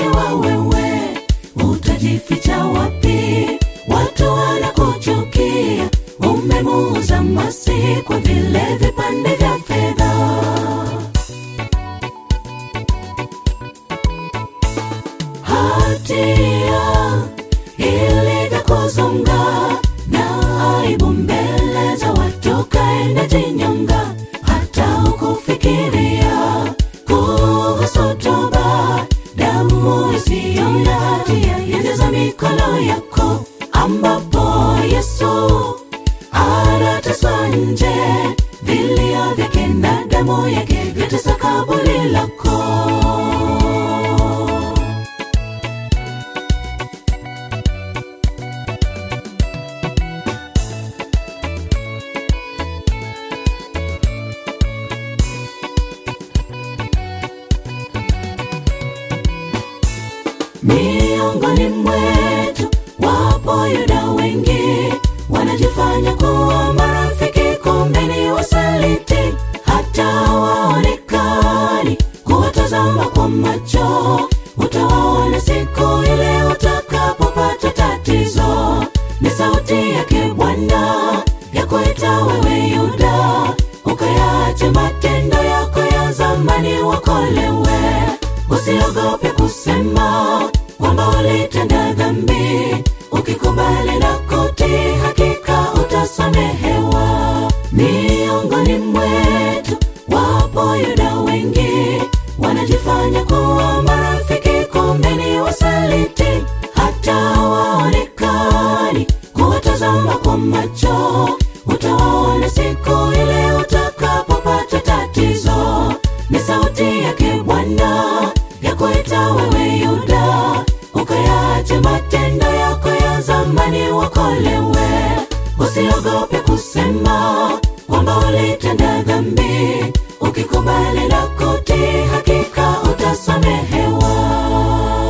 ukiwa wewe utajificha wapi watu wanakuchukia umemuuza masi kwa vile vipande vya fedha hatia ilivyokuzonga na aibu mbele za watu kaenda jinyonga hata ukufikiria kuhusu toba damu isiyo na hatia yajaza mikono yako ambapo yesu anateswa nje vilio vyake na damu yake vyatesa kaburi lako miongoni mwetu wapo yuda wengi wanajifanya kuwa marafiki kumbe ni wasaliti hata waonekani kuwatazama kwa macho utawaona siku ile utakapopata tatizo ni sauti yake bwana ya kuita wewe yuda ukayaache matendo yako ya zamani wakolewe usiogope kusema kwamba ulitenda dhambi ukikubali na kutii hakika utasamehewa miongoni mwetu wapo yuda wengi wanajifanya kuwa marafiki kumbe ni wasaliti hata waonekani kuwatazama kwa macho utawaona siku ile utakapopata tatizo ni sauti yake bwana ya kuita wewe yuda ukayaache matendo yako ya zamani wakolewe usiogope kusema kwamba ulitenda dhambi ukikubali na kutii hakika utasamehewa